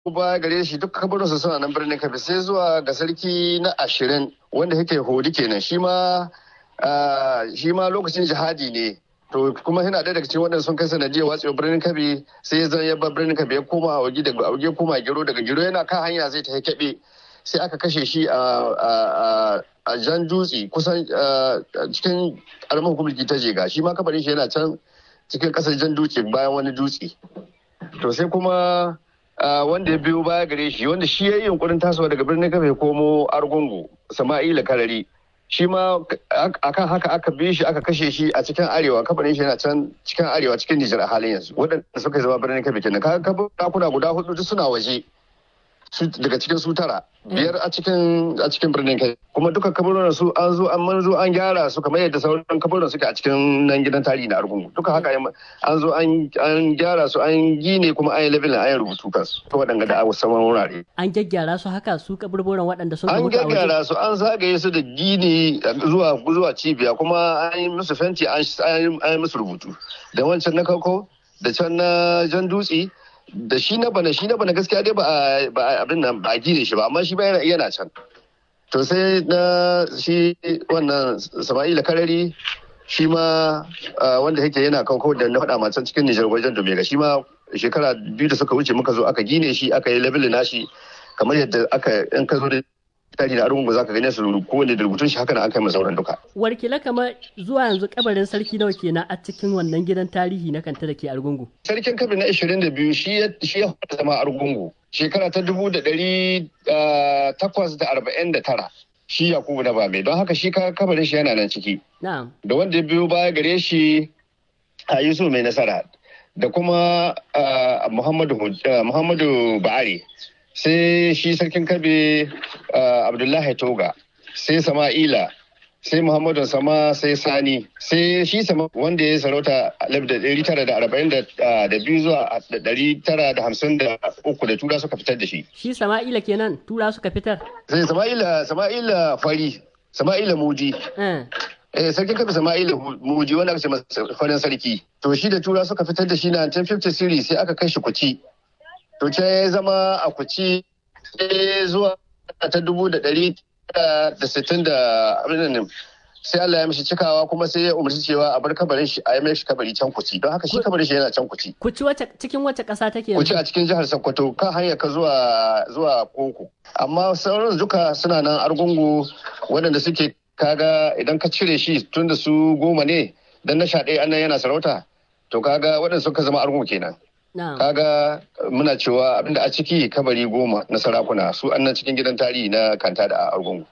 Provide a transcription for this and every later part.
baya gare shi duk kabarinsa suna nan birnin kabi sai zuwa ga sarki na ashirin wanda yake hodi kenan shi ma shi ma lokacin jihadi ne to kuma yana ɗaya daga cikin waɗanda sun kai sanadiyar watsewa birnin kabi sai ya zan yabba birnin kabi ya koma a wagi daga auge koma gero daga gero yana kan hanya zai ta keɓe sai aka kashe shi a jan dutse kusan cikin ƙaramin hukumar ta jega shi ma kabarin shi yana can cikin ƙasar jan dutse bayan wani dutse to sai kuma wanda ya biyo baya gare shi wanda shi ya yi yunkurin tasowa daga birnin kabe komo argungu sama'ila karari shi ma akan haka aka bi shi aka kashe shi a cikin arewa kabarin shi yana can cikin arewa cikin nijar a halin yanzu waɗanda suka zama birnin kabe kenan kaga kabuna guda hudu duk suna waje daga cikin su tara biyar a cikin a cikin birnin kai kuma duka kaburunan su an zo an manzo an gyara su kamar yadda sauran kaburunan suke a cikin nan gidan tarihi na argungu duka haka an zo an gyara su an gine kuma an yi levelin an yi rubutu kansu to waɗanda da a saman wurare an gyaggyara su haka su kaburburan waɗanda sun an gyaggyara su an zagaye su da gini zuwa zuwa cibiya kuma an yi musu fenti an yi musu rubutu da wancan na kauko da can na jan dutse da shi na bana shi na bana gaskiya dai ba abin nan ba gine shi ba amma shi ba yana can to sai na shi wannan sama'ila karari shi ma wanda yake yana kauko da na faɗa macen cikin nijar wajen domega shi ma shekara biyu da suka wuce muka zo aka gine shi aka yi labelin nashi kamar yadda aka in ka zo da tarihi da arungu za ka gane su kowane da rubutun shi haka na aka yi sauran duka. Warkila kamar zuwa yanzu kabarin sarki nawa kenan a cikin wannan gidan tarihi na kanta da ke argungu. Sarkin kabi na 22 shi ya fara zama argungu shekara ta dubu da ɗari takwas da arba'in da tara shi Yakubu na Bame don haka shi kabarin shi yana nan ciki. Da wanda ya biyo baya gare shi a Yusuf mai nasara da kuma Muhammadu Ba'ari sai shi sarkin kabe abdullahi toga sai sama'ila sai muhammadu sama sai sani sai shi sama wanda ya sarauta alif da ɗari tara da arba'in da biyu zuwa ɗari tara da hamsin da uku da tura suka fitar da shi shi sama'ila kenan tura suka fitar sai sama'ila sama'ila fari sama'ila muji Eh, sarkin kabi Sama'ila Muji wanda aka ce farin sarki. To shi da tura suka fitar da shi na 1950 series sai aka kai shi kuci. to ce ya zama a kuci zuwa ta dubu da ɗari da sittin da abin sai Allah ya mishi cikawa kuma sai ya umarci cewa a bar kabarin shi a yi mai shi kabari can kuci don haka shi kabarin shi yana can kuci. Kuci wace cikin wace ƙasa take Kuci a cikin jihar Sokoto kan hanyar ka zuwa zuwa Koko. Amma sauran duka suna nan argungu waɗanda suke kaga idan ka cire shi tun da su goma ne dan na sha ɗaya annan yana sarauta to kaga waɗanda suka zama argungu kenan. kaga muna cewa abinda a ciki kabari goma na sarakuna su annan cikin gidan tarihi na kanta da argungu.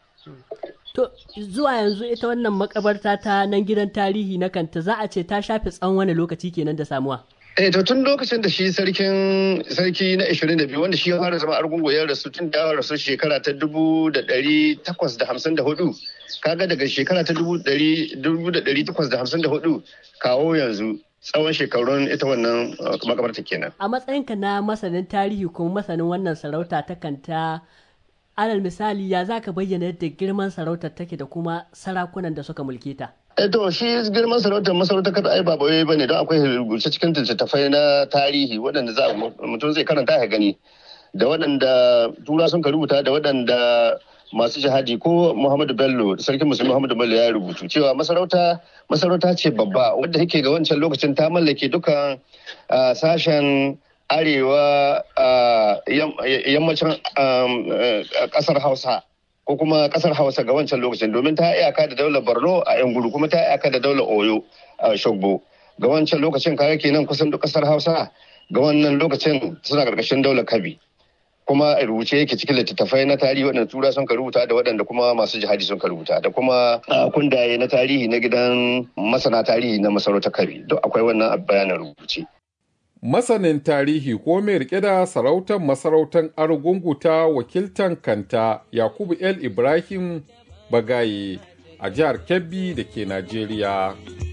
To zuwa yanzu ita wannan makabarta ta nan gidan tarihi na kanta za a ce ta shafe tsawon wani lokaci kenan da samuwa. Eh to tun lokacin da shi sarkin sarki na 22 wanda shi ya fara zama argungu ya rasu tun da rasu shekara ta dubu da ɗari takwas da hamsin da hudu kaga daga shekara ta dubu da ɗari takwas da hamsin da hudu kawo yanzu tsawon shekarun ita wannan makabarta kenan. A matsayinka na masanin tarihi kuma masanin wannan sarauta ta kanta alal misali ya za ka bayyana yadda girman sarautar take da kuma sarakunan da suka mulke ta. E to shi girman sarautar masarautar kada ai ba bane bane don akwai rubuce cikin littattafai na tarihi waɗanda za mutum zai karanta ya gani da waɗanda tura sun ka rubuta da waɗanda masu jihadi ko Muhammadu Bello sarkin musulmi Muhammadu Bello ya rubutu cewa masarauta masarauta ce babba wadda yake ga wancan lokacin ta mallake dukan sashen arewa yammacin kasar Hausa ko kuma kasar Hausa ga wancan lokacin domin ta iyaka da daular Borno a yan gudu kuma ta iyaka da daular Oyo a Shogbo ga wancan lokacin kaya kenan kusan duk kasar Hausa ga wannan lokacin suna karkashin daular Kabi. kuma a rubuce yake cikin littattafai na tarihi waɗanda tura sun ka rubuta da waɗanda kuma masu jihadi sun ka rubuta da kuma kundaye na tarihi na gidan masana tarihi na masarautar kabi duk akwai wannan bayanan rubuce. Masanin tarihi ko mai rike da sarautar masarautar Argungu ta wakiltan kanta Yakubu El Ibrahim Bagaye a jihar Kebbi da ke Najeriya.